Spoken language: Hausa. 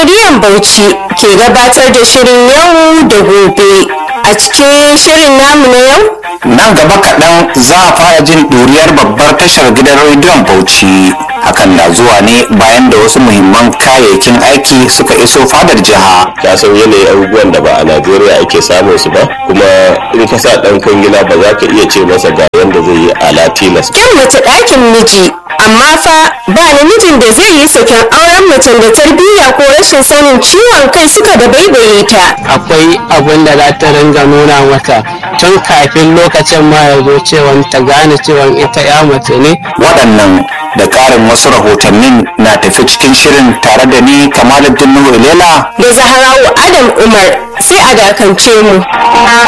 rediyon Bauchi ke gabatar da shirin yau da gobe. A cikin shirin namu na yau, nan gaba kaɗan za a fara jin ɗuriyar babbar tashar gidan rediyon bauchi hakan na zuwa ne bayan da wasu muhimman kayayyakin aiki suka iso fadar jiha ka san yanayin abubuwan da ba a najeriya ake samun su ba kuma in ka sa dan kwangila ba za ka iya ce masa ga yanda zai yi a latinas kyan mace ɗakin miji. Amma fa ba namijin da zai yi saken auren macen da tarbiyya ko rashin sanin ciwon kai suka da baibaye ta. akwai abin da za ta ringa nuna mata tun kafin lokacin ma ya zo cewa ta gane cewa ita ya mace ne waɗannan da ƙarin wasu rahotannin na tafi cikin shirin tare da ni kamaluddin nuhu ilela Da Zaharawu Adam Umar sai a dakance mu.